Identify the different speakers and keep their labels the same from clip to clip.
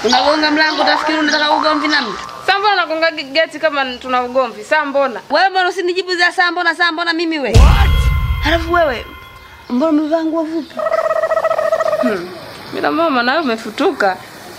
Speaker 1: Unagonga mlango utafikiri unataka ugomvi na mtu.
Speaker 2: Sasa mbona nagonga geti kama tuna ugomvi? Sasa mbona?
Speaker 1: Wewe mbona usinijibu za saa mbona saa mbona mimi we? Halafu wewe mbona umevaa nguo fupi?
Speaker 2: Bila mama nawe umefutuka.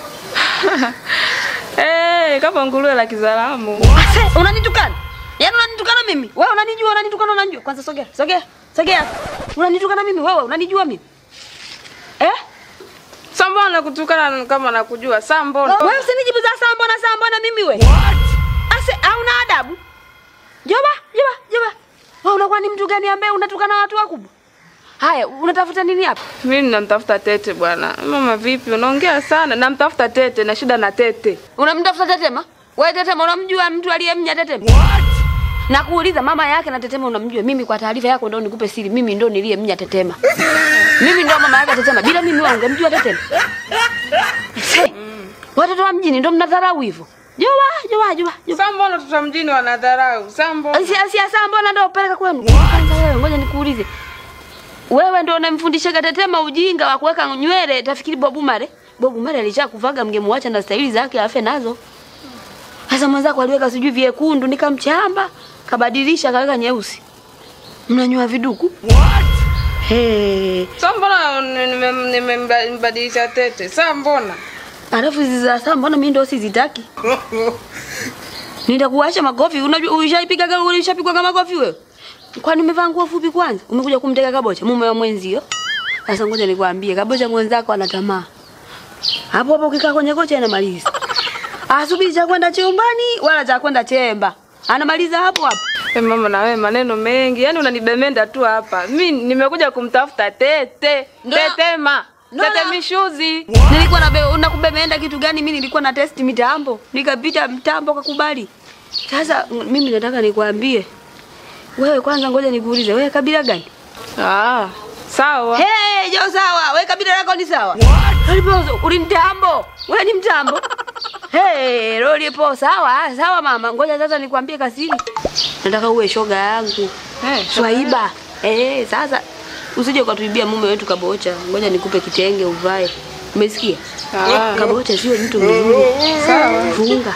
Speaker 2: Eh, kama nguruwe la Kizalamu.
Speaker 1: Ase, unanitukana? Yaani unanitukana mimi? Wewe unanijua, unanitukana unanijua. Kwanza sogea, sogea, sogea. Unanitukana mimi wewe, unanijua mimi? Eh?
Speaker 2: Sasa mbona nakutukana kama nakujua? Sasa mbona?
Speaker 1: Wewe usinijibu za saa mbona saa mbona mimi we? Ase, hauna adabu? Joba, joba, joba. Wewe unakuwa ni mtu gani ambaye unatukana watu wakubwa? Haya, unatafuta nini hapa?
Speaker 2: Mimi namtafuta Tete bwana. Mama vipi? Unaongea sana. Namtafuta Tete na shida na Tete.
Speaker 1: Unamtafuta Tetema? Wewe Tetema unamjua mtu aliyemnya Tetema? Na kuuliza mama yake na Tetema unamjua? Mimi kwa taarifa yako ndio nikupe siri, mimi ndo niliyemnya Tetema. Mimi ndo mama yake Tetema. Bila mimi wewe ungemjua Tetema? Hey, watoto wa mjini ndo mnadharau hivyo. Jua, jua, jua, jua.
Speaker 2: Sasa mbona watoto wa mjini wanadharau? Sasa mbona?
Speaker 1: Si si saa mbona ndo upeleka kwenu? Kwanza wewe ngoja nikuulize. Wewe ndo unamfundisha Tetema ujinga wa kuweka nywele, tafikiri Bobu Mare. Bobu Mare alishakuvaga mngemwacha na staili zake afe nazo. Sasa mwenzako aliweka sijui vyekundu nikamchamba, kabadilisha kaweka nyeusi. Mnanyoa viduku? Hey.
Speaker 2: Sasa mbona nime- nimembadilisha Tete? Sasa mbona?
Speaker 1: Alafu hizi za saa mbona mimi ndo sizitaki? Nitakuacha makofi. Unajua ushaipiga kama ulishapigwa kama makofi wewe? Kwani umevaa nguo fupi kwanza? Umekuja kumteka kabocha mume wa mwenzio? Sasa ngoja nikwambie, kabocha mwenzako ana tamaa. Hapo hapo ukikaa kwenye kocha anamaliza. Asubiri cha kwenda chumbani wala cha kwenda chemba. Anamaliza hapo hapo.
Speaker 2: Eh, mama na wewe maneno mengi. Yaani unanibemenda tu hapa. Mimi nimekuja kumtafuta Tete.
Speaker 1: Ndo-
Speaker 2: Tetema.
Speaker 1: Ndo-
Speaker 2: Tete mishuzi.
Speaker 1: Nilikuwa na nakubemeenda kitu gani? Mimi nilikuwa na test mitambo, nikapita mtambo kakubali. Sasa m- mimi nataka nikwambie wewe, kwanza ngoja nikuulize, wewe kabila gani?
Speaker 2: Ah, sawa.
Speaker 1: Hey, jo sawa, wewe kabila lako ni sawa? Ulipo uli mtambo, wewe ni mtambo. Hey, lolipo sawa, ah, sawa mama. Ngoja sasa nikwambie kasiri. Nataka uwe shoga yangu.
Speaker 2: Eh,
Speaker 1: Swaiba. Eh, sasa usije ukatuibia mume wetu kabocha. Ngoja nikupe kitenge uvae. Umesikia?
Speaker 2: Ah.
Speaker 1: Kabocha sio mtu mzuri.
Speaker 2: Sawa.
Speaker 1: Funga.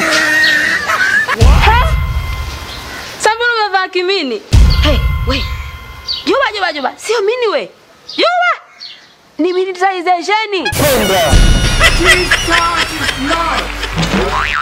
Speaker 2: Sasa mbona umevaa kimini?
Speaker 1: Hey, we. Juba juba juba. Sio mini we. Juba. Ni militarization.
Speaker 3: Penda.